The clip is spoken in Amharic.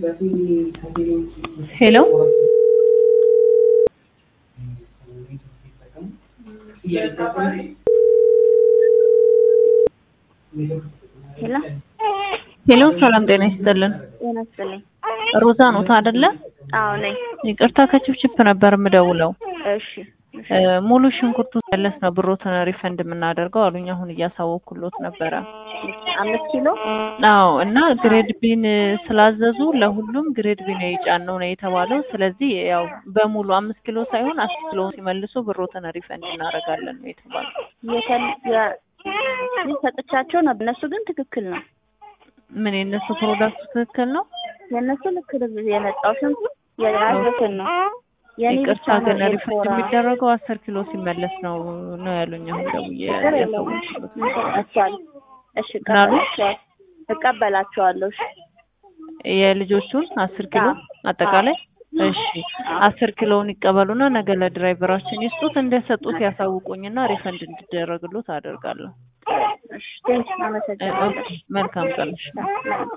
ሄሎ ሄሎ ሄሎ፣ ሰላም ጤና ይስጥልን። ጤና ይስጥልኝ። ሮዛ ኖት አይደለ? አዎ ነኝ። ይቅርታ ከችፕችፕ ነበር የምደውለው። እሺ እሺ። እ ሙሉ ሽንኩርቱ መለስ ነው ብሮትን ሪፈንድ የምናደርገው አሉኝ። አሁን እያሳወኩሎት ነበረ። አምስት ኪሎ አዎ እና ግሬድ ቢን ስላዘዙ ለሁሉም ግሬድ ቢን የጫነው ነው የተባለው። ስለዚህ ያው በሙሉ አምስት ኪሎ ሳይሆን አስር ኪሎ ሲመልሱ ብሮትን ሪፈንድ እናደርጋለን ነው የተባለው። የተል የ- ሰጥቻቸው ነበር። እነሱ ግን ትክክል ነው። ምን የነሱ ፕሮዳክቱ ትክክል ነው? የእነሱ ልክ የመጣው ሽንኩርት የያዙትን ነው። የኔ ብቻ ይቅርታ ነው ግን ሪፈንድ ኤልፎራ። የሚደረገው አስር ኪሎ ሲመለስ ነው ነው ያሉኝ። አሁን ደውዬ ችግር የለውም። ያሳወኩሎት። እንሰጣቸዋለን። እሺ ምን አሉ? እቀበላቸዋለሁ እቀበላቸዋለሁ። እሺ የልጆቹን አስር ኪሎ አጠቃላይ እሺ አስር ኪሎውን ይቀበሉና ነገ ለድራይቨራችን ይስጡት። እንደሰጡት ያሳውቁኝና ሪፈንድ እንዲደረግሉት አደርጋለሁ። እሺ ቴንክ እ- አመሰግናለሁ። ኦኬ፣ መልካም ቀን። እሺ። እሺ